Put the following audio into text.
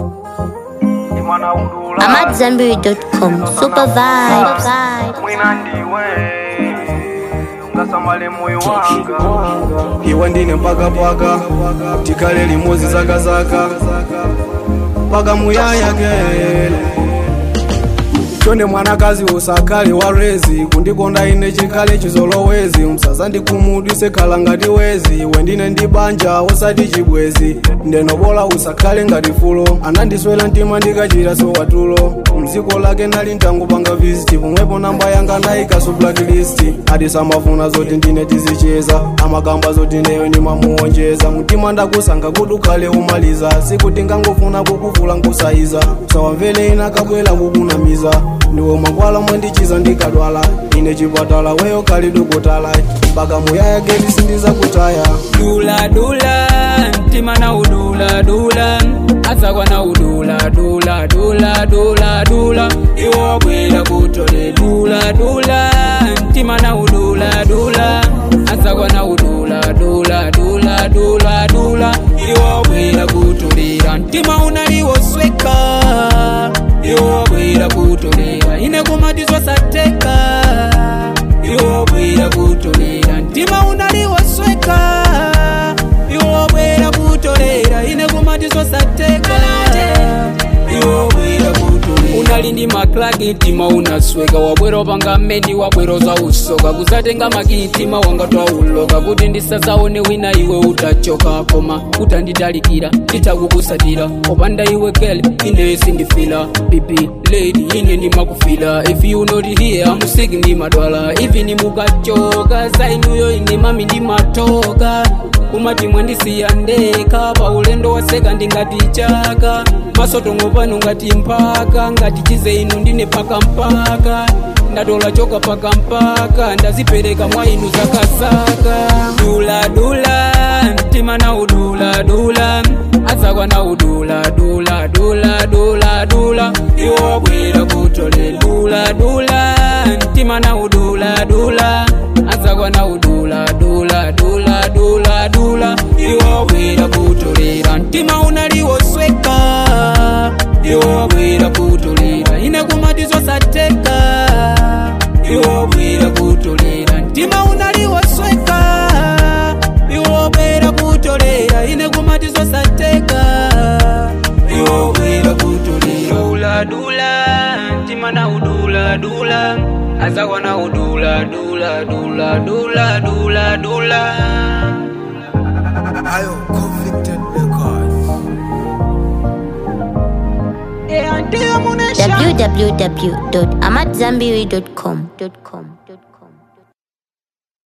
imana udula AmadZanbury.com. Super vibes. mwina ndiwe ungasamale moyo wanga iwe ndine mpakapaka tikale limodzi zakazaka paka muyaya kele chonde mwanakazi usakale warezi kundikonda ine chikale chizolowezi msazandikumudwise khala ngati wezi wendine ndi banja usati chibwezi ndenobola usakhale ngati fulo anandiswela mtima ndikachita sowatulo mdziko lake nali ntangupanga visiti pomwepo namba yanga nayikaso blacklist adisamafuna zoti ndine tizicheza amakamba zoti neyo ndimamuonjeza mtima ndakusanga kuti ukhale umaliza sikuti ngangofuna kukuvula nkusayiza sawamvele ina kabwela kukunamiza ndiwe makwala mwendichiza ndikadwala ine chipatala weyo kali dokotala mpaka muyaya geti sindizakutaya dula dula mtima na udula dula asakwa na udula dula dula dula dula iwo bwera kutole dula dula mtima na udula dula asakwa na udula dula dula dula dula iwo bwera kutolera mtima unaliwosweka iwo bwera kutolera ine kumatizosateka iwo bwera kutolera mtima unaliwosweka iwo bwera kutolera ine kumatizosateka iwo bwera kutolera unali ndi maklaki mtima unasweka wabwera wapanga mmendi wabwera za usoka kuzatenga makitima wanga twauloka kuti ndisazaone wina iwe utachoka koma utanditalikira nditakukusatira opanda iwe kele ine sindifila bibi lady ine ndimakufila if you not here amusiki ndimadwala ivi nimukachoka sainuyo ine mami ndimatoka kumati mwandisiya ndeka paulendo waseka ndingati chaka masotongo pano ngati mpaka ngati chize inu ndine paka mpaka ndatola choka paka mpaka ndazipereka mwa inu zakazaka dula dula mtima na udula dula asakwa na udula dula dula dula dula iwo bwera kutole dula dula mtima na udula dula asakwa na udula dula dula dula dula iwo bwera kutolera mtima unaliwosweka iwo bwera kutolera ine kumatizosateka iwo bwera kutolera mtima unaliwosweka iwo bwera kutolera ine kumatizosateka iwo bwera kutolera dula dula mtima na udula dula asakwa na udula dula dula dula dula dula ayo convicted records www.amadzanbury.com.